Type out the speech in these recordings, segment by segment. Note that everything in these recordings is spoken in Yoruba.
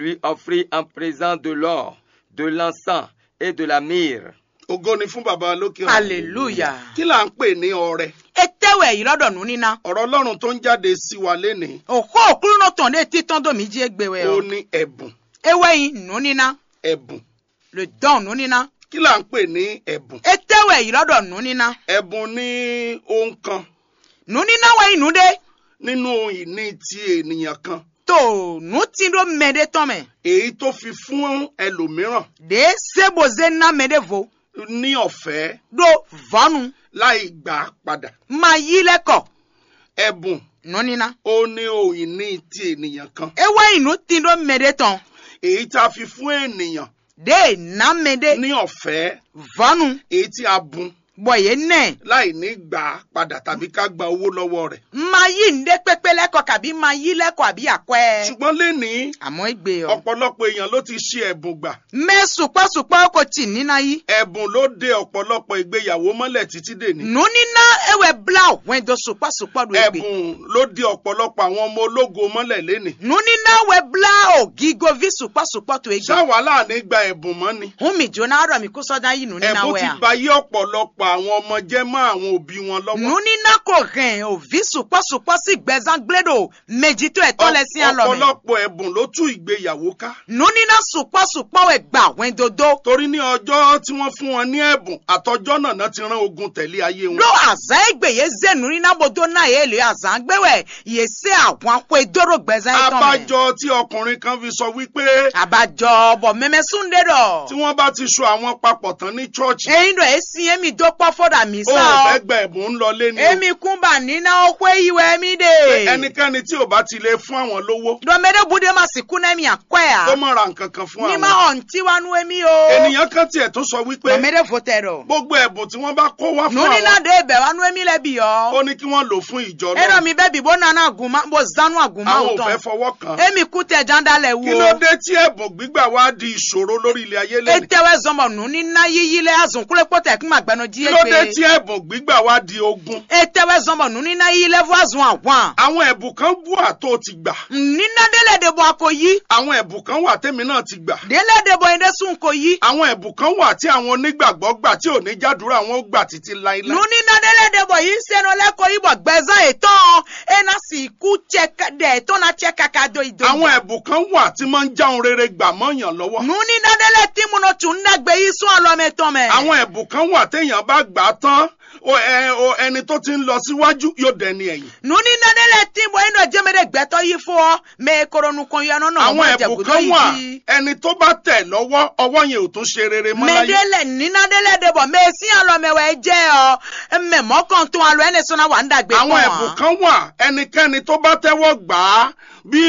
lui offrit en présent de l'or, de l'encens et de la myrrhe. ògo ni fún bàbá lókè ọ̀run. hallelujah kí là ń pè ní ọrẹ etewe yi lọ́dọ̀ nu nina ọ̀rọ̀ ọlọ́run tó ń jáde sí wa lénìí òkú òkúrú náà tàn dé títàn domi jí egbewe ó o ní ẹ̀bùn ewe yi nu nina ẹ̀bùn le dán nu nina kí là ń pè ní ẹ̀bùn etewe yi lọ́dọ̀ nu nina ẹ̀bùn ní ohun kan nu nina wẹ̀ nu de nínú ìní ti ènìyàn kan tó nu ti do mẹ́de tán mẹ́ èyí tó fi fún ẹlòmíràn de seboze na mẹ́de vo ní ọ̀fẹ́ do vọ́nu láì gbà á padà ma yi lẹ́kọ̀ ẹ̀bùn nu nina ó ní ohun ìní ti ènìyàn kan ewe yi nu ti do mẹ́de tán èyí tá a fi fún ènìyàn de na mẹ́de ní ọ̀fẹ́ vọ́nu èyí tí a bùn bọ̀ yé nẹ̀ láì ní gbà á padà tàbí ká gba owó lọ́wọ́ rẹ̀ ma yi nde pépé lẹ́kọ̀ kàbí ma yi lẹ́kọ̀ àbí àkọ́ ṣùgbọ́n lénìí àmọ́ ìgbé ọ. ọ̀pọ̀lọpọ̀ èèyàn ló ti ṣe ẹ̀bùn gbà mẹ sùpọ̀sùpọ̀ kò tì nínà yìí. ẹ̀bùn ló de ọ̀pọ̀lọpọ̀ ìgbéyàwó mọ́lẹ̀ títí dèní nù nínà ewé bla wẹ́n do sùpọ̀sùpọ̀ do egbe. ẹ̀bùn ló de ọ̀pọ̀lọpọ̀ àwọn ọmọ ológo mọ́lẹ̀ lénìí nù nínà wẹ́ bla ògígo vi sùpọ̀sùpọ̀ to egbe. ṣáwa láàánú gba ẹ̀bùn mọ́ ni hun mi jóná ọ̀rọ̀ mi kó sọ́dá yìí nù nínà ẹ̀bùn wẹ́ ti à. ba yí ọ̀pọ̀lọpọ̀ àwọn ọmọ jẹ́ mọ́ àwọn òbí wọn lọ́wọ́ nù nínà kò hẹn òvi sùpọ̀sùpọ̀ sí gbẹ̀zán gbẹ́dọ̀ méjì tó ẹ̀tọ́ lẹ sí àlọ́ mi. ọ̀pọ̀lọpọ̀ ẹ̀bùn ló tú ìgbéyàwó ká nù nínà sùpọ̀sùpọ̀ wẹ̀ gbà wẹ́n dodo. torí ní ọjọ́ tí wọ́n fún wọn ní ẹ̀bùn àtọjọ́ náà náà ti rán ogun tẹ̀lé ayé wọn ló àzá egbe yé zenu nínà bodo náà yé lè àzá gbéwẹ̀ yé sé àwọn akọ edoro gbẹ̀zán ẹ̀tọ́ mẹ́. abájọ tí ọkùnrin kan fi sọ wípé àbájọ bọ̀ mẹ́mẹ́ súndé dọ̀. tí wọ́n bá ti so àwọn papọ̀ tán ní chọ́ọ̀chì eyín dọ̀ esi emi dọ́pọ̀ fọ́dà mi ó sá fẹ́ ọ. gba ẹ̀bùn ń lọ lé ní o emi kúnbà níná ọkọ ìwẹ̀ mi dé. ẹnikẹ́ni tí ò bá ti lè fún àwọn lówó dọ̀mẹ́dẹ́ bude ma sì kún ẹ̀mí àkọ́ ẹ̀ kó à. mọ̀ ra nǹkan kan fún ní ma àwọn hàn tí wa nu emi o. ènìyàn kan tiẹ̀ tún sọ wípé dọ̀mẹ́dẹ́ fòtẹ́ dọ̀. gbogbo ẹ̀bùn tí wọ́n bá kó wá fún nu níná àwọn dé ibẹ̀ wa nu emi lẹ bi ó yọ. ní kí wọ́n lò fún ìjọ ẹ̀rọ náà mi bẹ́ẹ̀ bí bó nana àgùnmá bó zanu àgùnmá àwọn ò òtán. fẹ́ fọwọ́ kàn án emi kú tẹ jandalẹ̀ kí ló wo. dé tí ẹ̀bùn gbígbà wá di ìṣòro lórí ilé ayé lẹ́nu etewɛ zɔmɔ nu níná yíyí lɛ azunkule kpɔtɛ kuma gbɛnu kí jí ló dé tí egbe. ẹ̀bùn gbígbà wá di ogun etewɛ zɔmɔ nu níná yíyí lɛ fún azun àwọn. àwọn ẹ̀bùn kan wà tó ti gbà níná délẹ̀ de bɔ ako yí. àwọn ẹ̀bùn kan wà tèmi náà ti gbà délẹ̀ de bɔ yin de sun ko yí. àwọn ẹ̀bùn kan wà tí àwọn onígbàgbọ́ gbà tí ò ní jádùúrà wọn ó gbà títí nu láíláí níná délẹ̀ de bɔ yín sẹ́nu lẹ́kọ̀ọ́ yí bọ̀ gbẹ̀zán ètò ena sì kú tsẹ dẹ̀ tó na tsẹ kaka do ìdó. àwọn ẹ̀bùn kan wà tí máa ń já ohun rere gbà mọ́yàn lọ́wọ́ nu níná délẹ̀ tí mu náà tún dàgbé yí sún ọlọ́mẹtọ́ mẹ́. àwọn ẹ̀bùn kan wà téèyàn bá gbà á tán o- ẹ- o- ẹni tó ti ń lọ síwájú yóò dẹni ẹ̀yìn nu níná délẹ̀ tí bɔ yín dọ̀ jẹ́mẹ́dẹ́ gbẹ́tọ́ yí fún ọ mẹ́ koronu kan yẹn náà àwọn ẹ̀bùn kan wà yìí. ẹni tó bá tẹ̀ lọ́wọ́ ọwọ́ yẹn ò tún ṣe rere mọ́ láyé mẹdẹlẹ nínádẹlẹ dẹbọ mẹsìn alọmẹwẹ jẹ ọ mẹmọkàn tó alọ ẹni sọnà wà ń dàgbé àwọn ẹ̀bùn kan wà ẹnikẹ́ni tó bá tẹ́wọ́ gbà á bí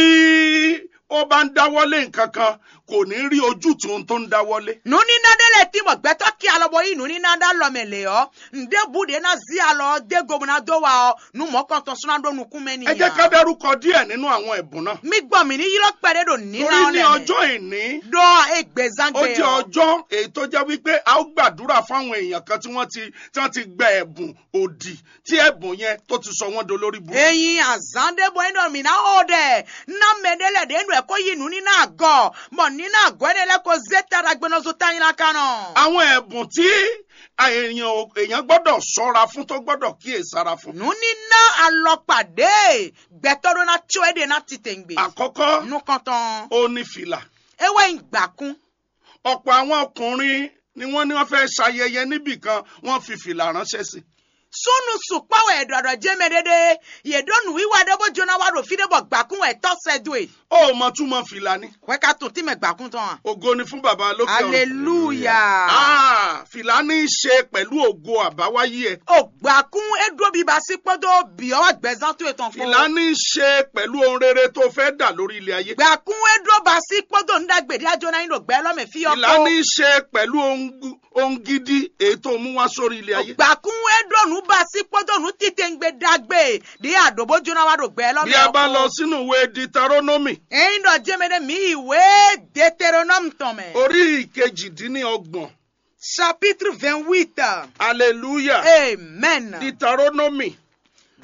ó bá ń dáwọ́lé nǹkan kan kò ní rí ojútùú tó ń dáwọ́lé. nu nínádẹlẹ tí mo gbẹtọ kí alọbọ yìí nu nínádà lọmẹlẹ ọ ǹdẹ bude náà zi alọ dé gómìnà dó wa ọ nu mọkàn tó sọnà dó nukún mẹni ẹ jẹ́ ká dárúkọ díẹ̀ nínú àwọn ẹ̀bùn náà. mi gbọ́ mi ní yírọ pẹrẹ dò nínà torí ní ọlẹ ọjọ́ ìní dọ ó egbezangbe jẹ́ ọ ọjọ́ èyí tó jẹ́ wípé a ó gbàdúrà fáwọn èèyàn kan tí wọ́n ti tí wọ́n ti gba ẹ̀bùn òdì tí ẹ̀bùn yẹn tó ti sọ wọ́n dolórí burúkú. eyin azandebo yìí dọ̀ mí náà ó dẹ̀ ná mẹdẹlẹ dẹ̀ ẹnu ẹ̀kọ́ yìí nu nínà àgọ́ mọ̀ nínà àgọ́ ẹni ẹlẹ́kọ̀ọ́ zẹ́tara gbẹ́nọ́sọ táyìn náà kánà. àwọn ẹ̀bùn tí èèyàn ò- èèyàn gbọ́dọ̀ ṣọ́ra fún tó gbọ́dọ̀ kíyèsára fún. nuni na alọpàdé gbẹtọdọ na tso ẹdẹ na titẹngbe àkọ́kọ́ nu kọtàn ó ní fìlà. ewé ìgbàkún ọ̀pọ̀ àwọn ọkùnrin ni wọ́n ní wọ́n fẹ́ ṣayẹyẹ níbì kan wọ́n fi fìlà ránṣẹ́ sí. sunu sùpáwọ ẹdọdọ jẹmẹdẹdẹ yẹdọnu wíwá dẹbọ jóná wà lófin dẹbọ gbàkún ẹtọ sẹdùn ó mọ túmọ̀ fìlà ni. wẹka tún tí mẹ gbàkún tán ògo ni fún bàbá lókè ọ̀run. hallelujah Ah, fìlà ní í ṣe pẹ̀lú ògo àbáwáyé ẹ̀. o gbàkún edro bíbá sí pọdọ bíọ gbẹzán tó ètò fìlà fún ní í ṣe pẹ̀lú ohun rere tó fẹ́ dà lórí ilé ayé. gbàkún edro bá sí pọdọ ńdàgbèdè àjọna yìí ló gbẹ lọmẹ fi fìlà ọkọ ní í ṣe pẹ̀lú ohun gu- ohun gidi èyí tó mú wá sórí ilé ayé. gbàkún edro bá sí pọdọ nù títẹ̀ngbẹ dàgbé di àdòbó jóná wà ló gbẹ lọmẹ bí a bá lọ sínú ìwé Deuteronomy ẹyin dọ jẹmẹdẹ mi ìwé deuteronome tọmẹ. orí ìkejìdínlọ́gbọ̀n chapitre vingt-huit. hallelujah amen. Deuteronomy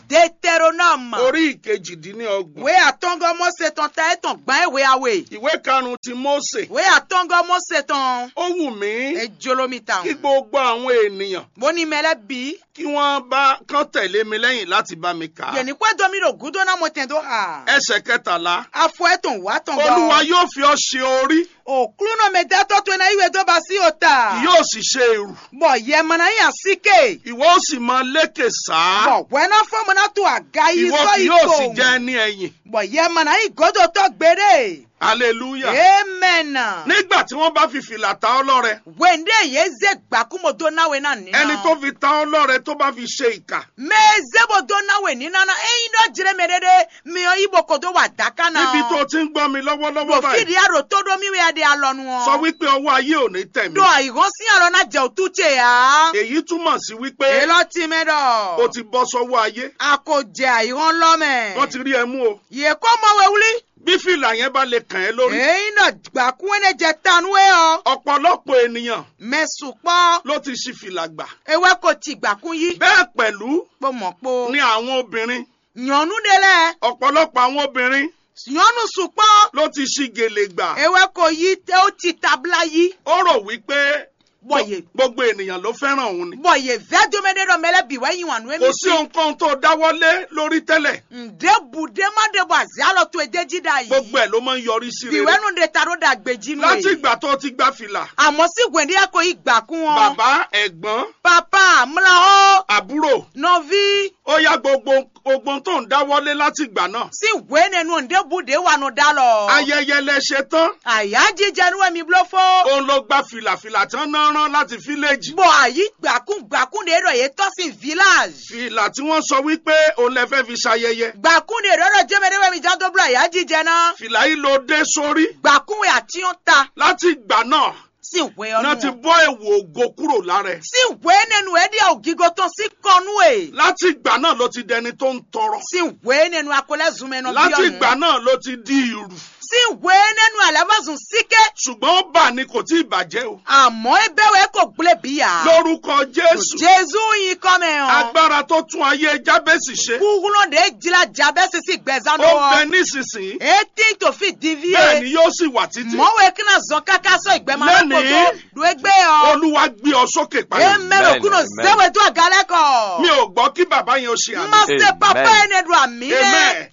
Deutéronome. orí ìkejìdínlọ́gbọ̀n Ìwé àtọ́ngọ́ Mósè tán ta ẹ̀tàn gbọ́n ìwé àwẹ̀. ìwé karùn-ún ti Mósè Ìwé àtọ́ngọ́ Mósè tán. ó wù mí Ejolomi tàn. kí gbogbo àwọn ènìyàn Mo ní mẹ́lẹ́ bí. kí wọ́n bá kán tẹ̀lé mi lẹ́yìn láti bá mi kà á Yẹ̀nì pẹ́ domi ro gúdó náà mo tẹ̀ tó hà. ẹsẹ̀ kẹtàlá Afọ ẹ̀tàn wá tàn gbọ́. olúwa yóò fi ọ́ ṣe orí Òkúrú náà mi dẹ́tọ́ tó iná ìwé tó bá sí òta. yóò sì ṣe èrù Bọ̀ yẹ mọ̀nà yàn síkè. ìwọ ó sì máa lékè sáá Bọ̀ wẹ́nà fọ́ọ̀mù náà tó àga yìí ìwọ sọ kì yóò sì ìkó. jẹ́ ẹni ẹ̀yìn Bọ̀ yẹ mọ̀nà yìí gòdò tó gbére. hallelujah Amen. nígbà tí wọ́n bá fi fìlà ta ọ́ lọ́rẹ Wende ye ze gbakumo do nawe na nina. ẹni tó fi ta ọ́ lọ́rẹ tó bá fi ṣe ìkà Me zebo do nawe nina na eyin do jire me dede mi o ibo ko do wa daka na. níbi tó ti ń gbọ́ mi lọ́wọ́lọ́wọ́ Bo báyìí fidi aro to do mi we ade alonu o. sọ wípé ọwọ́ ayé ò ní tẹ̀ mí Do àìrán sí àrọ náà jẹ́ òtútù ya. èyí túmọ̀ sí wípé Èló ti mi dọ̀. o ti bọ́ sọ́wọ́ ayé A kò jẹ àìrán lọ́mẹ̀. wọ́n ti rí ẹ mú o Yè kó mọ wewuli. bí fìlà yẹn bá lè kàn ẹ́ lórí Èyí náà gbàkú ẹni jẹ tanu ẹ ọ. ọ̀pọ̀lọpọ̀ ènìyàn Mẹ̀sùn pọ̀. ló ti ṣi fìlà gbà Ewé kò ti gbàkú yí. bẹ́ẹ̀ pẹ̀lú Pọ̀ mọ̀ po. ni àwọn obìnrin Yànnú délẹ̀. ọ̀pọ̀lọpọ̀ àwọn obìnrin Yànnú sùn pọ̀. ló ti ṣi gèlè gbà ewé kò yí tẹ ó ti tabla yí. ó rò wípé bọ̀yè gbogbo ènìyàn ló fẹ́ràn òun ni bọ̀yè vẹ́dọ́mẹdẹ́ dọ̀ mẹ́lẹ́ bí wẹ́yìn wà nù kò ẹni sí ohunkóhun tó dáwọ́lé lórí tẹ́lẹ̀ ǹdẹ́ bùdé má dé bọ̀ àzí àlọ́ tó edé jídà yìí. gbogbo ẹ̀ ló máa ń yọrí sí bí rere wẹ́nu de ta ló dà gbèjì nù láti yìí. ìgbà tó ti gba fìlà àmọ́ sí gbèndé yẹ kó yí gbà kún wọn. bàbá ẹ̀gbọ́n papa múlá ó àbúrò nọví ó yá gbogbo gbogbo tó ń dáwọ́lé láti ìgbà náà sí wé nínú ǹdẹ́ bùdé wà nù dá lọ. ayẹyẹ lẹ ṣe tán àyà jíjẹ nu ẹ̀mí bló fó. òun ló gba fìlàfìlà tán náà rán láti fíléèjì bọ̀ àyí gbàkún gbàkún de rọ̀ yé tọ́ sí village. fìlà tí wọ́n sọ wípé òun lẹ fẹ́ fi ṣayẹyẹ gbàkún de rọ̀ jẹ́mẹ́dẹ́ wẹ̀mí jáde bọ̀ àyà jíjẹ náà. fìlà yìí ló dé sórí gbàkún wẹ̀ àti yóò ta. láti ìgbà náà sí ìwé náà ti ọdún wọn. bọ́ èwò ògo kúrò lára ẹ̀ sí ìwé nínú ẹdí ògígó tán sí kọnú ẹ. láti ìgbà náà ló ti dẹni tó ń tọrọ sí ìwé nínú akọlẹ́zùn mẹ́nu bí láti ìgbà ọ̀nù. náà ló ti di ìrù sí ìwé nínú àlẹ́fàsùn síké. ṣùgbọ́n ó bà ní kò tí ì bàjẹ́ o àmọ́ ẹbẹ̀wẹ̀ kò gblé bíyà. lórúkọ jésù jésù yìí kọ́ mi hàn. agbára tó tún ayé jábẹ́sì ṣe kúkúrú de jìlá jábẹ́ sísí gbẹ̀zánu ó bẹ wọ. nísinsìnyí etí tó fi divi bẹ́ẹ̀ ni ye. yóò sì wà títí mọ̀wé kíná zọ káká sọ ìgbẹ́mọ̀ Lẹ́nìí, alákòóso lu ẹgbẹ́ ọ. olúwa gbé ọ sókè padà emelo Amen, kúnò amen. zẹ́wẹ̀ tó àgálẹ́ kọ̀. mi ò gbọ́ kí bàbá yẹn ó ṣe àmì Master Amen. papa ene do amine. Amen.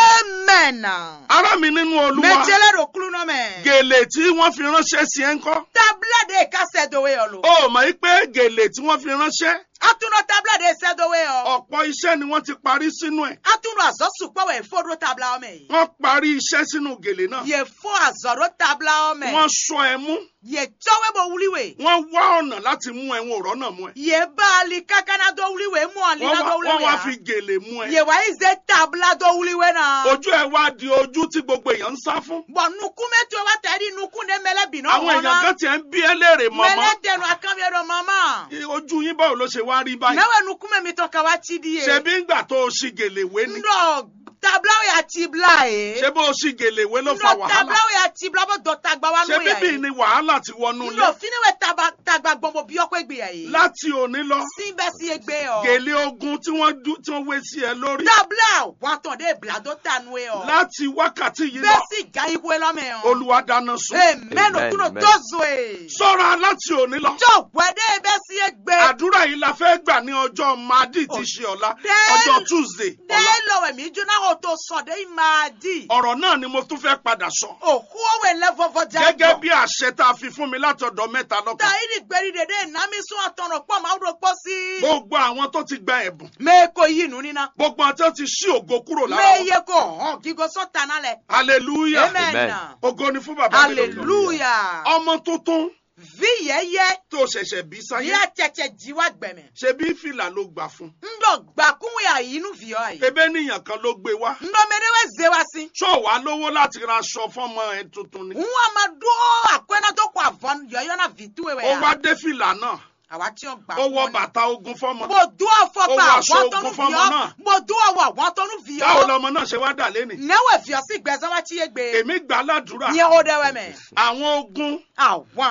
Amen. ará mi nínú olúwa Mejele do kulu no me. gèlè tí wọ́n fi ránṣẹ́ sí ẹ ń kọ́ Tabla de ka se do we olo. ó mọ̀ yí pé gèlè tí wọ́n fi ránṣẹ́ Atuno tabla de se do we o. ọ̀pọ̀ iṣẹ́ ni wọ́n ti parí sínú ẹ̀ Atuno azo supo we fodro tabla o me. wọ́n parí iṣẹ́ sínú gèlè náà Ye fo azoro tabla o me. wọ́n sọ ẹ mú Ye chowe bo wuliwe. wọ́n wá ọ̀nà láti mú ẹ wọn ò rọ́nà mú ẹ Ye bali kakana do wuliwe mu ali wọ́n na wá do wọ́n wuliwe. wá ya. fi gèlè mú ẹ Ye wa ize tabla do wuliwe na. ojú ẹ wá di ojú tí gbogbo èèyàn ń sá fún Bo nukume to wa tari nukunde mele bino àwọn èèyàn kan tiẹ̀ ń bí ẹ léèrè Mele mọ́mọ́ tenu akamye do mama. ojú yín báwo ló ṣe wá rí báyìí Newe nukume mi toka wa chidi ye. ṣebí ńgbà tó o ṣì gèlè wé ni ndo tablawo ya tibla e ṣé bó o ṣì gèlè wé ló fa ndo wàhálà tablawo ya tibla bo do tagba wa ṣé nu ya bíbí ye ni wàhálà ti wọnú ilé ndo finiwe taba tagba gbọmọ bí ọkọ egbe ya ye láti òní lọ síbẹ̀ sí egbe ọ gèlè ogun tí wọ́n dú- tí wọ́n wé sí ẹ lórí tabla wọn tàn dé bla do tanu e ọ láti wákàtí yìí bẹ́ẹ̀ lọ sì ga iwe lọ́mọ ẹ̀ ọ olúwa dáná sun amen Amen, okuno amen. dozo e sọ́ra láti òní lọ jọ wẹ́dẹ́ bẹ́ẹ̀ sí egbe àdúrà yìí la fẹ́ gbà ní ọjọ́ madi tí ṣe ọ̀la Then- ọjọ́ tuesday ọ̀la dẹ́ lọ́wọ́ mi jóná o tó sọ̀dẹ́ ìmáa di ọ̀rọ̀ náà ni mo tún fẹ́ padà sọ òkú ọ̀wẹ̀ lẹ́fọ̀fọ̀ jágbọ̀ gẹ́gẹ́ bí àṣẹ tá a fi fún mi látọ̀dọ̀ mẹ́ta lọ́kàn tàyídì gbẹ̀rì dèdè ìnámi sún àtọ̀nà pọ̀ máa rò pọ̀ sí. gbogbo àwọn tó ti gba ẹ̀bùn mẹ́ẹ̀kọ́ yìí nù nínà. gbogbo àwọn tó ti ṣí ògo kúrò lára wọn mẹ́ẹ̀yẹ kò hàn gígó sọ́tà nálẹ̀. hallelujah amen. Amen. ògo ni fún bàbá mi lókè. hallelujah. ọmọ tuntun vi yẹ́yẹ́ tó ṣẹ̀ṣẹ̀ bí bí sáyé a tẹ̀tẹ̀ jíwá gbẹ̀mẹ̀. ṣe bí fìlà ló gbà fún ndọ̀ gbàkúnwé àyínú fìyọ́ àyè. ebe níyàn kan ló gbé wá ndọ̀ mẹ́rẹ́wẹ́ zé wá sí. ṣó wàá lówó láti ra aṣọ fọmọ ẹ tuntun ni Nwa ma do akwena tó kọ àvọ́n yọ̀yọ́ náà fi tú ewé ó wá ya. dé fìlà náà Àwa tí ó gbà ó wọ wọ́n ni. bàtà ogun fọmọ Mo dún ọ̀fọ̀ Ó pa wọ aṣọ àwọn ogun tọ́nu fọ́mọ fìyọ́. náà. Mo dún ọwọ́ àwọn tọ́nu fìyọ́. báwo lọmọ náà ṣe wá dà lẹ́nì Nẹ́wẹ̀ fìyọ́ sí gbẹ̀sán wá tí yé gbé. èmi gbà ládùúrà Yẹ ó dẹ́wẹ́ mẹ́. àwọn ogun Àwọn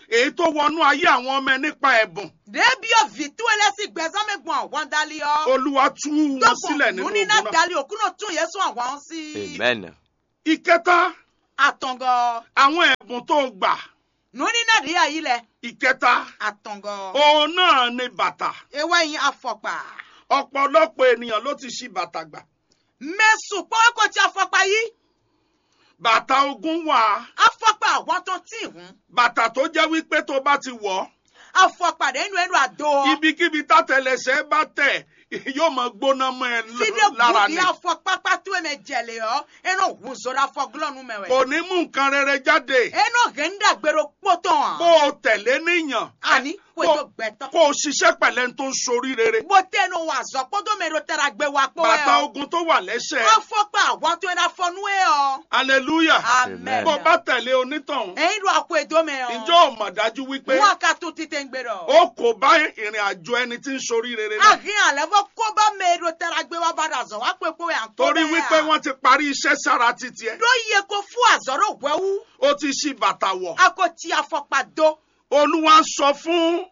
èyí tó wọnú ayé àwọn ọmọ ẹ nípa ẹ̀bùn ɖevio vitu ele si gbɛzãme gbɔn àwọn dali yɔ. olúwa tú wọn sílẹ̀ nínú nuni na ogun náà. dali okuno tún yesu àwọn si. Amen. ìkẹta atɔngɔ. àwọn ẹ̀bùn tó gbà nuni na de ayi lɛ. ìkẹta atɔngɔ. òun náà ni bàtà ewa yin afɔkpa. ọ̀pọ̀lọpọ̀ ènìyàn ló ti ṣi bàtà gbà mɛsu kpɔwɛ kò ti afɔkpa yi. bàtà ogun wà afɔkpa àwọn tó ti hun. bàtà tó jẹ́ wípé tó bá ti wọ̀ ọ́ afɔkpa de enu enu ado. ibikíbi tátẹlẹsẹ̀ bá tẹ̀ yóò máa gbóná mọ́ ẹ fide l- lára gudi ni afɔkpa kpatu eme jɛle yɔ eno hunzo ɖe afɔ glɔnu me kò wɛ. ní mú nǹkan rere jáde eno henda gbero kpɔtɔn. bó o tẹ̀lé níyàn ani kó kò gbɛtɔ. kó o ṣiṣẹ́ pẹ̀lẹ́ tó ń sorí rere bote no wa zɔ kpɔdo me ɖo tara gbe wa kpɔ bàtà yɛ o. ogun tó wà lẹ́sẹ̀ afɔkpa àwọn tó ɛna fɔ nue yɔ. hallelujah amen. bó o bá tẹ̀lé onítọ̀hún ẹyin do akɔ edo me ǹjọ́ yɔ. ò mọ̀ dájú wípé wọn ka tó tite ń gbé dɔ. ó kò bá ìrìn àjò ẹni tí ń sorí rere náà ahin alɛ fɔ kóba me ɖo tara gbe wa ba da zɔ wa kpe kpe yan tó torí wípé wọ́n ti parí iṣẹ́ sára títí ẹ do iye ko fún azɔ ɖo wɛwu ó ti ṣí bàtà wọ̀ akɔ ti afɔkpa do. olúwa sọ fún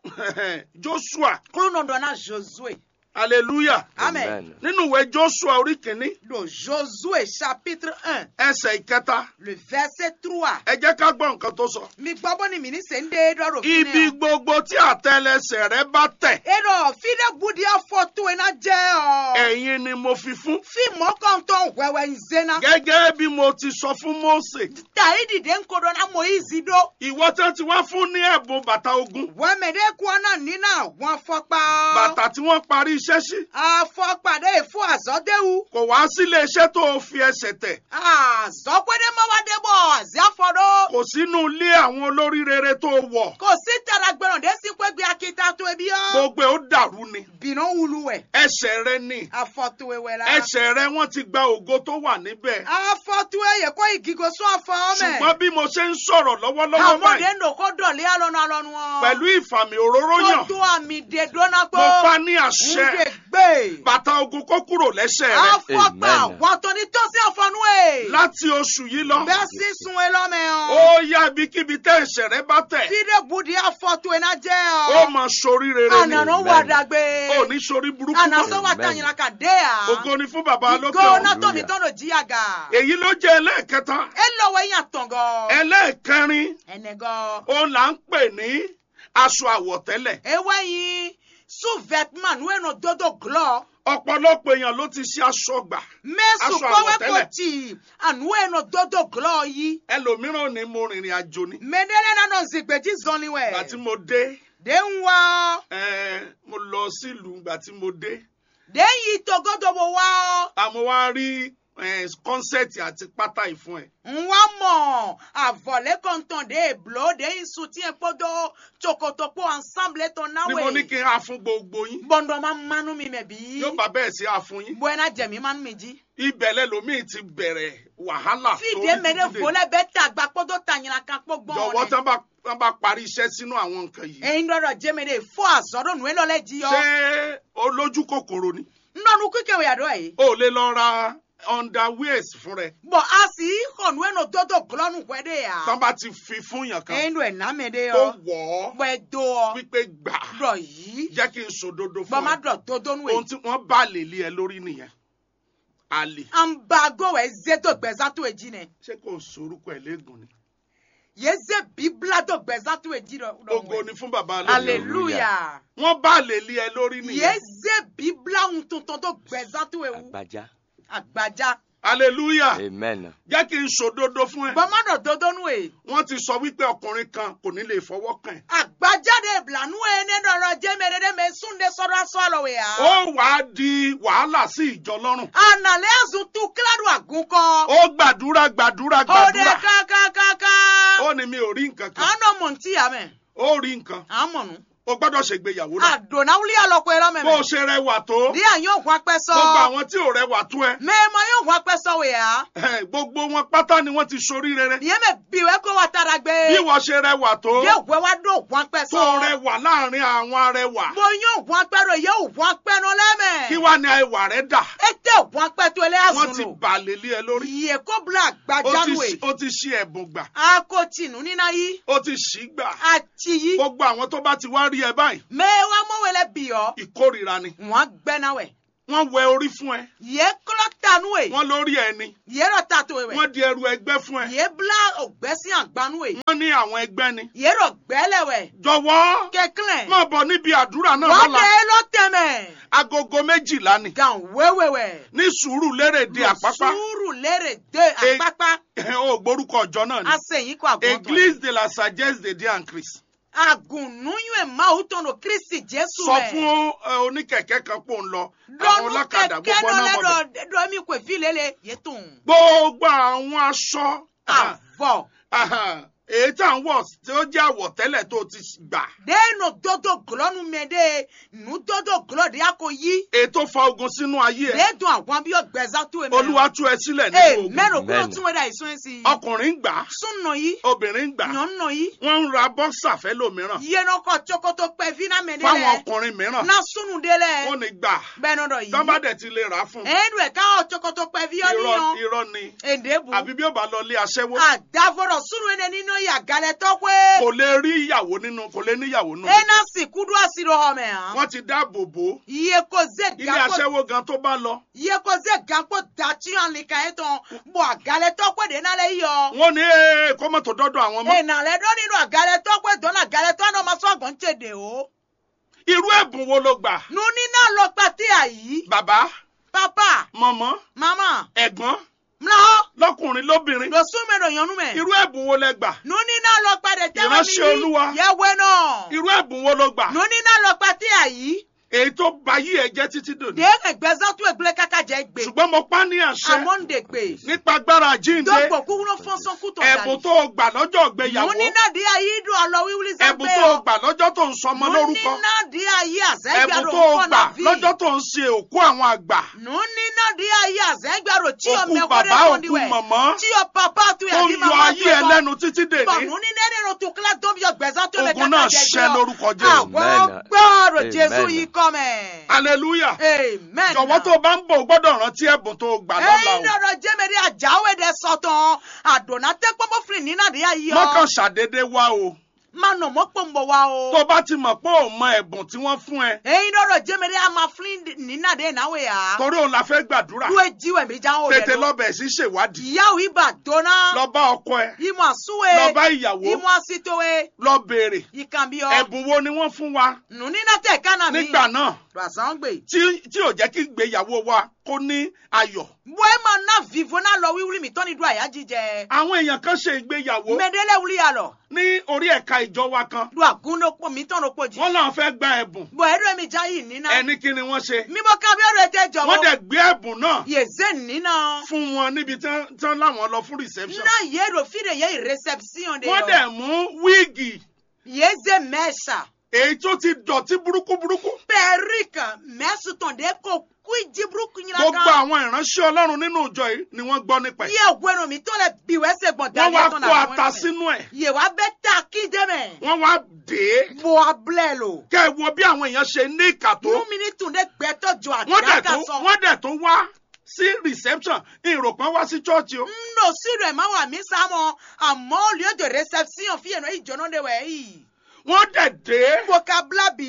joshua kúlónọdọ náà josue. hallelujah amen. nínú ìwé joshua orí kìíní le josue chapitre un ẹsẹ̀ ìkẹta le verset trois. ẹ jẹ́ ká gbọ́ nǹkan tó sọ. mi gbọ́ bó ni mi ní sè ń dé dọ́rọ̀ fún ibi gbogbo tí àtẹlẹsẹ̀ rẹ bá tẹ̀ Eɖɔ fi ɖe budi afɔ to ena dze ɔ. ẹ̀yin ni mo fi fún. Fi mɔkɔntɔn wɛwɛ nzena. gẹ́gẹ́ bí mo ti sọ fún mose Ta yi dìde ŋkɔ dɔ na Moyizi ɖo. ìwọ tí wọ́n ti wá fún ní ẹ̀bùn bàtà ogun Wɛmɛ ɖe kua na nina àwọn afɔkpa. bàtà tí wọ́n parí iṣẹ́ sí Afɔkpa ɖe efo azɔdewu. kò wá sílé iṣẹ́ tó o fi ẹsẹ̀ tẹ̀ Azɔkpe ɖe ma wa ɖe bɔ azi afɔ ɖo. kò sínú ilé àwọn olórí rere tó o wọ̀ Kò sí tara gbɛrɛ ɖe si kpe gbé akita to ebi yɔ. gbogbo ẹ̀ ó dàrú ni Bìnnà wulu wɛ. ẹsẹ̀ rẹ ni Afɔ to ewɛ la. ẹsẹ̀ rẹ wọ́n ti gba ògo tó wà níbẹ̀ Afɔ to eye kɔ igigo sún afɔ mɛ. ṣùgbọ́n bí mo ṣe ń sọ̀rọ̀ lọ́wọ́lọ́wọ́ Àmọ́ báyìí ɖe ndo ko dɔ̀lé alɔnu alɔnu ɔ. pẹ̀lú ìfàmì òróró yàn Kó tó àmì dè dọ́nà mo gbó. pa ní àṣẹ Nde gbé. bàtà ogun kó kúrò lẹ́sẹ̀ rẹ Afɔkpa Amen. wàtò ní tọ́sí àfọ̀nù ẹ̀. láti oṣù yìí lọ Bẹ́ẹ̀ sí sun ẹ lọ́mẹ ó ọ́. yá ibikíbi tẹ́ ẹ̀ṣẹ̀ rẹ bá tẹ̀ Fídé budi afọ́tò ẹ̀ náà jẹ́ ó ọ́. máa sorí rere ni Ànànà Amen. wà dàgbé. ó ní sorí burúkú Ànàsọ́ mọ́ wà Amen. tàyìnlá kà dé à. ògo ni fún bàbá lókè Ìgò ọ̀run náà tómi Hallelujah. tọ́nà jíyàgà. èyí ló jẹ́ ẹlẹ́ẹ̀kẹta Ẹ lọ́wọ́ ẹ̀yìn àtọ̀ngọ̀. ẹlẹ́ẹ̀kẹrin Ẹnẹgọ́. ó là ń pè ní aṣọ àwọ̀tẹ́lẹ̀ Ewé yín sous-vêtement nu ẹnu dodo glọ. ọ̀pọ̀lọpọ̀ èèyàn ló ti ṣe aṣọ gbà Mẹ́sùn Aṣọ kọ́wé kò àwọ̀tẹ́lẹ̀. tì ànú ẹnu dodo glọ yìí. ẹlòmíràn ní mo rìnrìn àjò ni Mẹ́dẹ́lẹ́ náà nọ zìgbèjì zọ́ni wẹ̀. ìgbà tí mo dé De ń wá ọ́. eh, mo lọ sílùú ìgbà tí mo dé De ń yí togodobo wá ọ́. àmọ́ wá rí eh, kọ́nsẹ̀tì àti pátá ìfún ẹ̀ Ń wá mọ̀ àvọ̀lé kọ̀ǹtàn de èblò de ń sùn tí ẹ̀ kpọ́dọ̀ tsokotopo ensemble tó náwó ni mo ní kí n á fún gbogbo yín Bọ̀dọ̀ máa mánú mi mẹ̀ bí. yóò bá bẹ́ẹ̀ sí á fún yín Bọ́ ẹ̀ náà jẹ̀mí mánú mi jí. ibẹ̀ lẹ́lòmíì ti bẹ̀rẹ̀ wàhálà Fídíé mẹ́rẹ̀ dídé. fọlẹ́ bẹ́ẹ̀ tàgbà kpọ́dọ̀ tàyìnlá kan kpọ́ gbọ́n jọ̀wọ́ rẹ̀. tán bá tán bá parí iṣẹ́ sínú àwọn nǹkan yìí Ẹyin dọ́dọ̀ jẹ́mẹ̀rẹ̀ fọ́ àzọ́dọ̀ nù ẹ́ lọ́lẹ́ jí yọ. ṣé olójú kòkòrò ni Nnọ́nu kíkẹ́ wẹ̀ àdó ẹ̀. o lè lọ ra underwears fún rẹ Bọ̀ a sì hàn nù ẹ̀ nù dọ́dọ̀ glọ́nù wẹ̀ dẹ̀ yà. tán bá ti fi fún yàn kan Ẹyin dọ̀ ẹ̀ námẹ́dẹ́ tó yọ. wọ̀ ọ́ Bọ̀ ẹ̀ dọ̀ ọ́. wípé gbà Dọ̀ yìí. jẹ́ kí n sòdodo Bọ̀ fún má ẹ dọ̀ dodo nù ohun ẹ̀. tí wọ́n bá lè lé ẹ lórí nìyẹn àlè An ba go wẹ̀ zé tó gbẹ̀zá tó èjì nẹ̀. ṣé kò sorúkọ ẹ̀ léegun ni Yé zé bíbélà tó gbẹ̀zá tó èjì rẹ̀. ògo ni fún bàbá lónìí Hallelujah. wọ́n bá lè lé ẹ lórí Yé nìyẹn zé bíbélà ń tuntun tó gbẹ̀zá tó ewu. Agbaja. Àgbàjá. hallelujah Amen. jẹ́ kí n sòdodo fún ẹ Bọ̀ má dọ̀ dodo nù ẹ̀. wọ́n ti sọ wípé ọkùnrin kan kò ní lè fọwọ́ kàn ẹ́ àgbájáde ìbìlànú ẹni dọ̀rọ̀ jẹ́mẹ̀rẹ́dẹ́ mẹ́ súnde sọ́dọ̀ aṣọ àlọ́wẹ̀ yá. ó wàá di wàhálà sí ìjọ lọ́rùn ànàlẹ́ àzùn tu kíládùn àgùnkọ. ó gbàdúrà gbàdúrà òde gbàdúrà kákákáká. ó ní mi ò rí nǹkan kan àánú mọ̀ ntí yà mẹ́. ó rí nǹkan àmọ̀nù. ó gbọ́dọ̀ ṣègbéyàwó náà àdùnnáwúlí àlọ́kọ̀ ẹ̀rọ bó o mẹ́mẹ́. ṣe rẹwà tó bí àyàn ògùn apẹ́ sọ. gbogbo àwọn tí ò rẹwà tó ẹ mẹ́ẹ̀mọ́ yóò ògùn apẹ́ sọ wẹ̀ yá. eh, gbogbo wọn pátá ni wọ́n ti sorí rere ìyẹn mẹ́ bìwẹ́ kó wa tara gbé. bí wọ́n ṣe rẹwà tó yóò wẹ́ wá dó ògùn apẹ́ tó sọ. rẹwà láàrin àwọn arẹwà mo yóò ògùn apẹ́ rẹ̀ yóò ògùn apẹ́ nù lẹ́mẹ̀. kí wàá ní ẹwà rẹ dà ètè wọn pẹtù ẹlẹ wọ́n ti azùn lò bàlẹ̀ lé ẹ lórí yìí kó bla ó ti gbajanu ṣí- ẹ ó ti ṣí ẹ̀bùn gbà akotinu nínà yìí ó ti ṣí gbà àti yìí gbogbo àwọn tó bá ti wá rí ẹ báyìí mẹwàá mọwẹlẹ bìọ ìkórìíra ni wọn gbẹnawẹ wọ́n wẹ orí fún ẹ yìí kọlọ tanu ẹ wọ́n lórí ẹ ni yìí rọ tatu ẹ wọ́n di ẹrù ẹgbẹ́ fún ẹ yìí bla ògbẹ́sí àgbanu ẹ wọ́n ní àwọn ẹgbẹ́ ni yìí rọ gbẹlẹwẹ jọ̀wọ́ kẹkẹlẹ máa bọ̀ níbi àdúrà náà wọn lọ́la bẹ lọ tẹmẹ agogo méjìlá ni gan wẹwẹwẹ ní sùúrù lérè de àpápá sùúrù lérè dé E- àpápá ó gbórúkọ ọjọ́ náà ni asẹyìn kọ àgùntàn église de la sagesse de dieu en christ agunnuyun ẹ máa ń tọ̀nà kristi jésù sọ rẹ. fún ẹ, oníkẹ̀kẹ́ kan pò ń lọ àwọn lọ́nu ọlọ́kadà kẹ̀kẹ́ gbogbo náà náà mọ̀ bẹ́ẹ̀. lẹ́dọ̀ dọ́mi kò fi lélẹ̀ yẹtùn. gbogbo àwọn aṣọ àvọ̀ aha, èyí tá à ń wọ̀ tí ó jẹ́ àwọ̀tẹ́lẹ̀ tó ti gbà déènù dodo gulọ́nu mẹ́dẹ́ nù dodo gulọ́ de yà kò yí. èyí tó fa ogun sínú ayé ẹ déèdùn àwọn bí ọgbẹ́sà tó ẹ̀ olúwa tú ẹ sílẹ̀ nínú ee ogun mẹ́rin kúrò Amen. tún wẹ́dà ìsún ẹ̀ sí. ọkùnrin ń gbà á, súnà yìí obìnrin ń gbà á, yànnà yìí wọ́n ń ra bọ́ksà fẹ́ lómìíràn yẹnà kọ tsokoto pẹ́ fínà mẹ́dẹ́ fáwọn lẹ̀ ọkùnrin mìíràn na súnù dé lẹ̀ wọ́n ní gbà bẹ́ẹ̀ nọ dọ̀ yìí. tọ́ba dẹ̀ ti lè rà á fún ẹ̀ẹ́dù ẹ̀ káwọn tsokoto pẹ́ fi ọ́ irọ́ níyàn irọ́ ni èdè bù. àbí bí ó bá lọ lé aṣẹ́wó àdàfọ̀rọ̀ súnù ẹ̀ nínú yàgàlẹ̀ tọ́pẹ́. kò lè rí ìyàwó nínú kò lè níyàwó nù ena si kudu asiro home ha wọ́n ti dáàbò bò ó iye ko ze ilé ganko aṣẹ́wó gan tó bá lọ iye ko ze ganko dati an lika ye ton bo agale tọpẹ de n'ale yọ wọ́n ní ee kó mọ̀tò dọ́dọ̀ àwọn mọ́ ena lẹ dọ nínú agale tọpẹ dọ́nà agale tọ́ náà ma sọ ọgbọ̀n tèdè o irú ẹ̀bùn wo ló gbà nuni náà lọ pàtí àyí bàbá papa mọ̀mọ́ mama ẹ̀gbọ́n mlọ lọ́kùnrin lóbìnrin lọ sún mẹrọ yànnú mẹ irú ẹ̀bùn wo lẹ gbà nuni náà lọ pàdé tẹwé mi Ìránṣẹ́ Olúwa. yẹwé náà irú ẹ̀bùn wo ló gbà nuni náà lọ pàtí àyí èyí tó ba yí ẹ jẹ́ títí dòní dé ẹgbẹ́sán tó ẹgbẹ́ kàkà jẹ́ gbé ṣùgbọ́n mo pa ní àṣẹ amóhundègbè. nípa agbára jíǹde dɔgbɔ kúrò fɔsɔn kútó ẹ̀bùn tó o gbà lọ́jọ́ ìgbéyàwó múni náà di ayé dùn ọlọ wíwúlí ẹ̀bùn tó o gbà lọ́jọ́ tó ń sọmọ múni lórúkọ náà di ayé àzẹ́gbàrò ẹ̀bùn tó o gbà fọ́nà bí lọ́jọ́ tó ń ṣe òkú àwọn àgbà múni náà di ayé àzẹ́gbàrò tí o òkú mẹ́kọ́rẹ́ bàbá òkú fọ́ndíwẹ̀ mọ̀mọ́ tí o papa tó yà tó kí ń yọ mama ayé ẹ tó lẹ́nu títí bọ̀ dèní múni nẹ́ni ro tó kílá tó bí ọgbẹ́sán tó bẹ ogun náà ṣẹ lórúkọ Jésù àwọn Amen. gbọ́rọ̀ Amen. jésù yìí kọ́ mẹ́. hallelujah amen. jọ̀wọ́ tó o bá ń bọ̀ o gbọ́dọ̀ rántí ẹ̀bùn tó o gbà lọ́la ẹyin o dọ̀rọ̀ jẹ́mẹ̀rí àjáwé dẹ sọ̀tàn àdùnnà tẹ́ pọ́npọ́ fìlì nínú àdéhà yìí ọ́. mọ́kàn ṣàdédé wá o máa nà mọ́ pòǹbọ̀ wa o. tó o bá ti mọ̀ pé o mọ ẹ̀bùn tí wọ́n fún ẹ ẹyin dọ̀rọ̀ jẹ́mẹ̀rí a máa fìlì nínú àdéhà náwó yà. torí òun la fẹ́ gbàdúrà lu ejiwẹ̀ mi jáwó rẹ̀ tètè lọ. lọ́bẹ̀ sí ṣèwádìí ìyáwó ibà dọ́nà. lọ bá ọkọ ẹ ìmọ̀ àsúwe. lọ bá ìyàwó ìmọ̀ àsìtòwe. lọ béèrè ìkànnbíọ́. ẹ̀bùn wo ni wọ́n fún wa nù nínú tẹ̀ kánà mi. nígbà náà ràṣán gbè. tí tí ò jẹ́ kí ìgbéyàwó wa kó ní ayọ̀ bóyá máa ná vivo náà lọ wíwúrí mi tọ́ni dùn àyá jíjẹ. àwọn èèyàn kan ṣe ìgbéyàwó mẹ́dẹ́lẹ́ wúlí yà lọ. ní orí ẹ̀ka ìjọ wa kan lu àgúndókò mi tọ́nu pò jì. wọ́n làwọn fẹ́ gba ẹ̀bùn bọ̀ ẹ̀rọ mi já yìí nínà. ẹni kí ni wọ́n ṣe mímọ kábíọ́rọ̀ ẹ̀ tẹ́ jọ̀wọ́. wọ́n dẹ̀ gbé ẹ̀bùn náà yèzé nínà. fún wọn níbi tí wọ́n- tí wọ́n láwọn lọ fún reception na yero fide ye reception de wọ́n yo. dẹ̀ mú wíìgì yeze mẹ́sà. èyí tó ti dọ̀tí burúkú burúkú perike mẹ́sùtàn de ko kú jiburuku yìnyín gbogbo àwọn ìránṣẹ́ ọlọ́run nínú ìjọ yìí ni wọ́n gbọ́ nípa ẹ̀ yẹ gbẹnu mi tó lẹ biwẹ́ ṣe gbọ̀n wọ́n dání wá ẹ̀tọ́ kó ata sínú ẹ̀ yẹ wá bẹ́ ta kí dẹ́mẹ̀. wọ́n wá dé bo abilẹ̀ lo. kẹ́ ẹ wo bí àwọn èèyàn ṣe ní ìkà tó mú mi ní tùndé gbẹ́tọ̀ jọ wọ́n dẹ̀ àgbàkà tó sọ. wọ́n dẹ̀ tó wá sí reception ìròpọ̀ wá sí chọ́ọ̀chì o nno sílò ẹ̀ má wà mí sámọ̀ àmọ́ lieu de reception fi yẹn ìjọ́nà de wẹ̀ yìí. wọ́n dẹ̀ dé vocabula bí.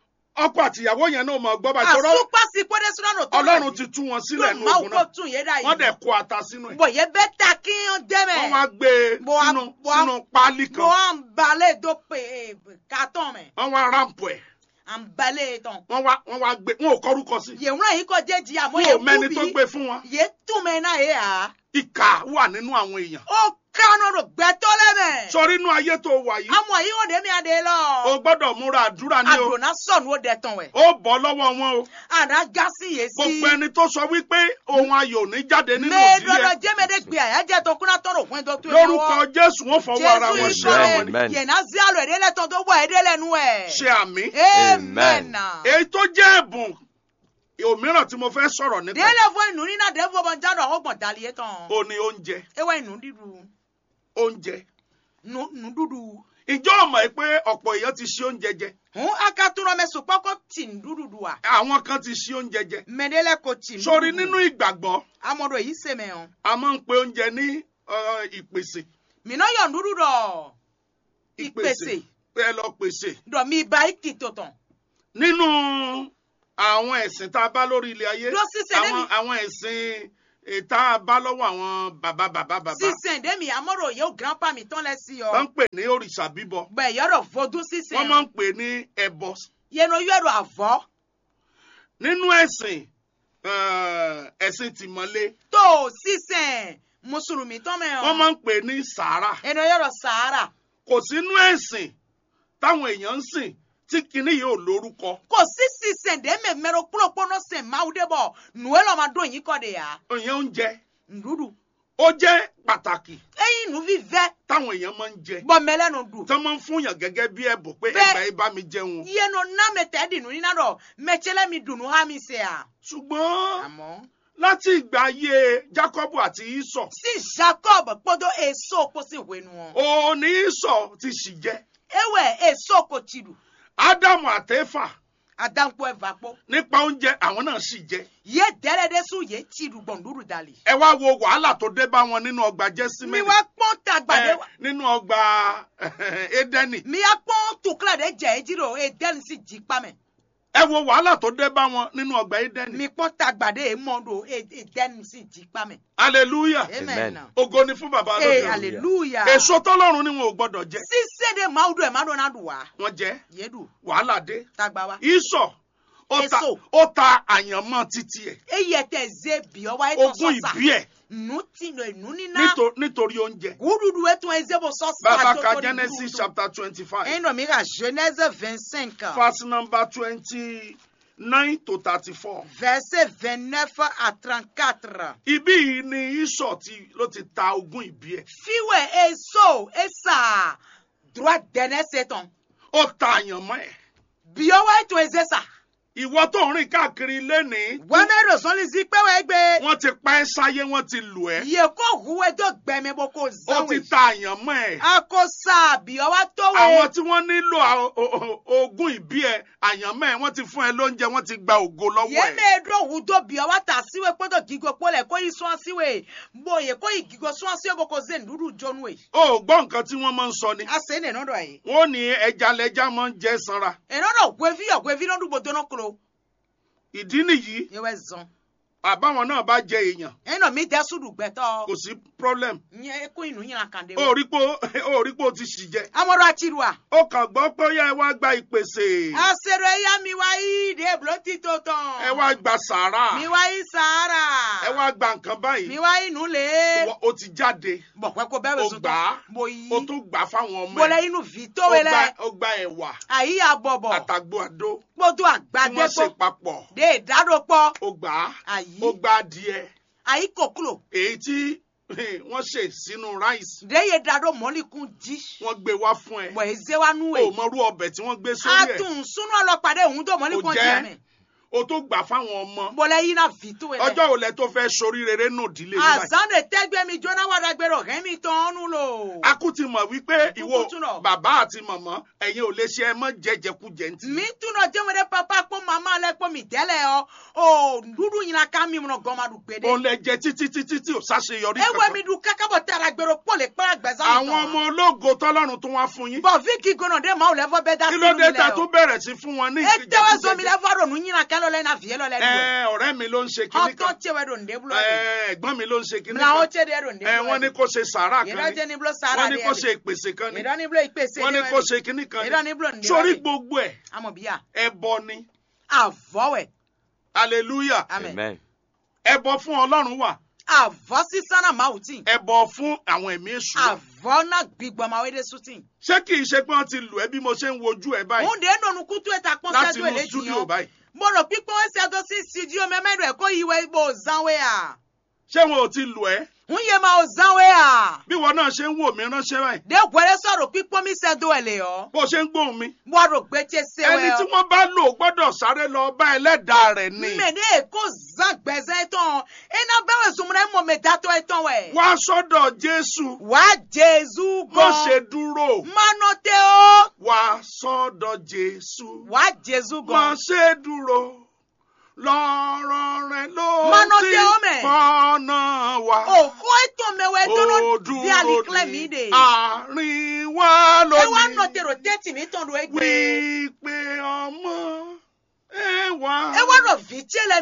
ọkọ àtìyàwó yẹn náà mọ̀ gbọ́ bá tọrọ àsopàsí pọ́dé sọ́nà tó ọlọ́run ti tú wọn sílẹ̀ ní máa ogun kó náà tún yé dá yìí. wọ́n dẹ̀ kó ata sínú ẹ̀ bọ̀ yẹ bẹ́ ta kí n dẹ́mẹ̀. wọ́n wá gbé e Mo wá- sínú mo wá- sínú páálí mo kan à ń balẹ̀ tó pè é kàtọ́ mẹ́. wọ́n wá ráǹpù ẹ̀ à ń balẹ̀ tán. wọ́n wá wọ́n wá gbé wọn ò kọ́rúkọ sí yẹ̀wúrọ̀ yìí kọ́ jẹ́ jìyà mọ́ wọn yẹ ò mẹ́ni tó kú gbé bí. fún wọn yẹ túmẹ̀ náà yẹ à. ìkà wà nínú àwọn èèyàn ó kánú rò gbẹ́tọ́ lẹ́mẹ̀. sọrí inú ayé tó wà yìí àmọ́ yìí wọ́n dé mi àdé lọ. o gbọ́dọ̀ múra àdúrà ní o àdùnnà sọ̀nù ó dẹ̀ tán wẹ̀. ó bọ́ lọ́wọ́ wọn o àná gásì yé sí. gbogbo ẹni tó sọ wípé ohun ayọ̀ ò ní jáde nínú mẹ́ẹ̀ẹ́dọ́dọ̀ ìdílé jẹ́mẹ́dẹ́ gbé àyájẹ́ tó kúnná tọ́rọ̀ fún ẹjọ́ tó yẹ lórúkọ jésù wọn fọwọ́ ara jésù wọn yìí ṣe kọ́ àwọn ni Amen. ẹ yẹ̀nà sí àlọ́ ẹ̀dẹ́lẹ̀ tán tó wọ ẹ̀dẹ́lẹ̀ nu ẹ̀. ṣe àmì amen. èyí tó jẹ́ ẹ̀bùn òmíràn tí mo fẹ́ sọ̀rọ̀ nípa délé fún inú nínú àdéhùn bọ́ jáde àwọn ọgbọ̀n dalí yẹn tán. ò ní oúnjẹ ewé inú dídú oúnjẹ nù nù dúdú ìjọ ọmọ yìí pé ọ̀pọ̀ èèyàn ti ṣe oúnjẹ jẹ hun aka tún ọmọ ẹsùn pọ́kọ́ tì ń dúdúdú wa àwọn kan ti ṣe oúnjẹ jẹ mẹdẹlẹ kò tì ń sórí nínú ìgbàgbọ́ amọ̀dọ̀ yìí sèmẹ̀ hàn a máa ń pe oúnjẹ ní uh, ìpèsè mìíràn yọ̀ ń dúdú dọ̀ ìpèsè pé ẹ lọ pèsè dọ̀ mi ba ìkì tó tàn nínú àwọn ẹ̀sìn tá a bá lórí ilé ayé Lọ sísè àwọn lẹ́mi. àwọn ẹ̀sìn eh, tá a bá lọ́wọ́ àwọn bàbá bàbá bàbá sísè dẹ́mi amọ̀dọ̀ yóò grandpa mi tán lẹ sí ọ wọ́n ń pè ní òrìṣà bíbọ bẹ́ẹ̀ yọ̀rọ̀ fọdún sísè wọ́n máa ń pè ní ẹbọ yẹnu yọ̀rọ̀ àvọ́ nínú ẹ̀sìn eh, ẹ̀sìn tìmọ́lé tó sísè mùsùlùmí tán mẹ́ wọ́n máa ń pè ní sàárà ẹnu yọ̀rọ̀ sàárà kò sínú ẹ̀sìn táwọn èèyàn ń sìn tí kinní yìí ò lórúkọ kò sí sísè dẹ́mẹ̀ mẹ́rọ kúlọ̀kúlọ̀ náà sẹ̀ máa dé bọ̀ nùwẹ́ lọ́ọ́ máa dún yín kọ́ de yà èèyàn ń jẹ ndúdú ó jẹ́ pàtàkì ẹ̀yin nù fífẹ́ táwọn èèyàn máa ń jẹ bọ́ mẹ́lẹ́nu dùn. tí wọ́n máa ń fún yàn gẹ́gẹ́ bí ẹ̀bùn pé Bẹ́ẹ̀- ẹgbà yìí bá mi jẹun yẹnu námẹ tẹ dìnnú nínú dọ mẹtsẹlẹ mi dùnú ha mi sẹ à. ṣùgbọ́n àmọ́. láti ìgbà ayé Jákọ́bù àti Ísọ̀ sí jacob kpọdọ èso kó sì wẹnu wọn. òní Ísọ̀ ti sì jẹ ewé èso kò tì dù Ádámù àtẹ́fà àdànkù ẹ̀fà pọ̀. nípa oúnjẹ àwọn náà sì jẹ yé dẹ́rẹ́dẹ́ sùn yé tì dù gbọ̀ndúrú dàlí. ẹ wá wo wàhálà tó dé bá wọn nínú ọgbà mi Jẹ́símẹ́lì wá pọ́n tàgbàdé ẹ, nínú ọgbà Édẹ́nì mi yá pọ́n tukla de jẹ́ ẹ́ jírò ẹ̀ dẹ́ni sì jí pamẹ́. ẹ wo wàhálà tó dé bá wọn nínú ọgbà Édẹ́nì mi pọ́n tàgbàdé ẹ̀ mọ́ndò ẹ̀ dẹ́ni sì jí pamẹ́. hallelujah amen. ògo ni fún bàbá ee lóde ọ̀run. hallelujah. èso tọ́lọ́run ni wọn ò gbọ́dọ̀ jẹ sísè de máa dùn ẹ̀ máa dùn náà dùn wá. wọ́n jẹ yéèdù wàhálà dé tàgbà wa. Ísọ̀ ó ta Èso. ó ta àyànmọ́ títí ẹ̀ eyi ẹtẹ ze biọ wa etọ ogún sọsa ìbí ẹ̀ nu ti no enu nina níto- nítorí oúnjẹ gududu etu eze bo sọsa bàbá to ka to di Genesis gududu. chapter twenty five ẹyin nọ mi ka genèse vingt cinq verse number twenty nine to thirty four verset vingt neuf à trente quatre ibí yìí ni Ísọ̀ ti ló ti ta ogún ìbí ẹ̀ fiwe eso esa droit dẹnẹ setan ó ta àyànmọ́ ẹ̀ biọ wa etu eze sa ìwọ tó ń rìn káàkiri lénìí wẹmẹ rosọli zi pẹwẹ gbé wọ́n ti pa ẹ́ sáyé wọ́n ti lù ẹ́ yẹ kó huwe tó gbẹmẹ bó kó ó ti zanwe ta àyànmọ́ ẹ̀ ako sa biọ wa tó àwọn we tí wọ́n nílò à- o- o- ogún ìbí ẹ̀ àyànmọ́ ẹ̀ wọ́n ti fún ẹ lóúnjẹ wọ́n ti gba ògo lọ́wọ́ ẹ̀. yéme ɖo wu do bia wa ta siwe kpɔdɔ gigo kpɔ lɛ ko yi sɔn siwe bo ye ko yi gigo sɔn siwe ko ko ze nuɖuɖu dzɔnu ye. ó gbọ́ nǹkan tí wọ́n máa ń sọ ni. ase ne nɔ dɔ ye. wọ́n ní ẹja lẹja máa ń jẹ sanra. enɔ dɔ guevi yɔ guevi nɔ ɖugbo dɔnɔ klo. ìdí nìyí ye wɛ zɔn. àbáwọn náà bá jẹ èèyàn enɔ mi dɛ suɖu gbɛtɔ. kò sí problem. nye ko inu yina kan de. ó rí pé ó rí pé ó ti ṣì jẹ. amadu ati do a. ó kàn gbọ́ pé ó yá ẹ wá gba ìpèsè. ase do eya mi wa yi de bulo ti to tɔn. ẹ wá gba sàárà. mi wa yi sahara. ẹ wá gba nǹkan mi báyìí. wa yi nu le. Wọ- ó ti jáde. bɔn pɛ ko bɛɛ bɛ ó sɔn gbà á. tɔ. mo yi. ó tún gbà á fáwọn ọmọ bɔlɛ ẹ̀. inu vi ó to we gba lɛ. ó gba ẹ̀wà ayi ya bɔbɔ. àtàgbò àdó kpɔdo tí agbadɛ wọ́n ṣe kpɔ. papọ̀. de ìdádó pọ̀ ó gbà á. àyí ó gba adìẹ. àyí kòkúrò èyí tí wọ́n ṣe sínú ráìsì de ìdádó mọ́líkún jí wọ́n gbé wá fún ẹ. bọ̀ èzé wa nú o ẹ̀ mọrú ọbẹ̀ tí wọ́n gbé sórí ẹ̀ atún súnú ọlọ́pàdé òun tó mọ́líkún Kò jí jẹ́. ẹ̀mẹ̀ o tó gbà fáwọn ọmọ. bọ́lẹ̀ yín náà fi tó ẹ̀ ọjọ́ òlẹ̀ tó fẹ́ sorí rere nù dílé yìí báyìí. àzánde tẹ́gbẹ́ mi jóná wàdà gbèrò rẹ́mi tán ọ́nú lò a kú ti mọ̀ wípé Kúkú ìwọ tún lọ. bàbá àti màmá ẹ̀yin ò lè ṣe ẹ mọ́ jẹjẹkújẹ ntì. mi túnọ̀ jẹ́wọ́n dé pápá pọ́ màmá lẹ́ pọ́ mi tẹ́lẹ̀ ọ́ ò dúdú yìnyín ká mi mọ̀ gọ́màdù gbèdé òun lè jẹ títí títí tí ò sáṣeyọrí ewé mi kankan. dùn kákábọ̀ tẹ́ra gbèrò pọ̀ lè pẹ́ àgbẹ̀sán àwọn ọmọ ológo tọ́lọ́run tó wá fún yín. bọ̀ fíkì gbọ́nà dé màá lẹ́fọ́ bẹ́ẹ̀ dá kí sínú ló mi dé ta lẹ́ tó ọ́ bẹ̀rẹ̀ sí fún wọn ní e tẹ́wẹ́ zomi ìjẹkújẹ. lẹ́fọ́ rò nù yìnyín ká lọ́lẹ́ náà fìyẹ́ lọ́lẹ́ dùn ẹ ọ̀rẹ́ mi ló ń ṣe kinní ọtọ kan tẹwẹ do nde bulo de ẹ ẹ̀gbọ́n mi ló ń ṣe kinní mla o kan tẹ de do nde ẹ bulo wọ́n ní kó ṣe sàárà yẹdọ kan tẹ ni ni bulo sara wọ́n de ní kó ṣe ìpèsè kan ni yẹdọ ni bulo ìpèsè wọ́n ní kó ṣe kinní kan yẹdọ ni ni bulo nde sórí gbogbo ẹ̀ amọ biya ẹbọ ni avọwẹ hallelujah amen Amen. ẹbọ fún ọlọ́run wà avọ sisana mawuti ẹbọ fún àwọn ẹ̀mí èṣù wà. avọ na gbigbọ ma wede suti ṣé kì í ṣe pé wọ́n ti lù ẹ́ bí mo ṣe ń wojú ẹ báyìí òun de nonu kutu eta kpọn láti sẹdu inú ele studio jiyan báyìí mo rò pípọ́n ẹsẹ̀ àtọ́ sí studio mẹ́mẹ́rù ẹ̀kọ́ yìí wẹ́ ibo zanwe à ṣé wọn ò ti lù ẹ́ ń yẹ ma ò zanwe à bí wọn náà náà ṣe ń wò mí ránṣẹ́ báyìí de wɛrɛ sɔrɔ kpikpɔ mi sɛ do ɛlɛ yɔ bó ṣe ń gbóhùn mi wɔrɔ gbɛtsɛ se ẹni tí wɛ wọ́n bá lò gbọ́dọ̀ sáré lọ bá ẹlẹ́dàá rẹ̀ ni mɛ ne ko zan gbɛzɛ tɔn ena bɛwɛ zumuna mɔ mɛ datɔ etɔn wɛ wá sọ́dọ̀ jésù wa jesu má ṣe gɔn dúró manɔ tɛ o wá sọ́dọ̀ jésù wa jesu má gɔn ṣe dúró lọ́rọ̀ rẹ̀ ló Mánà ti tẹ ọ́ mẹ́. fọ́nà wá. o ko etɔn mɛ wɛ Ó tɔnɔ dúró di alikilɛ mi de àárín wa e wa nɔ lónìí tero tɛti mi tɔn do egbe wípé ọmọ ẹ wá. e wa nɔ vi tse lɛ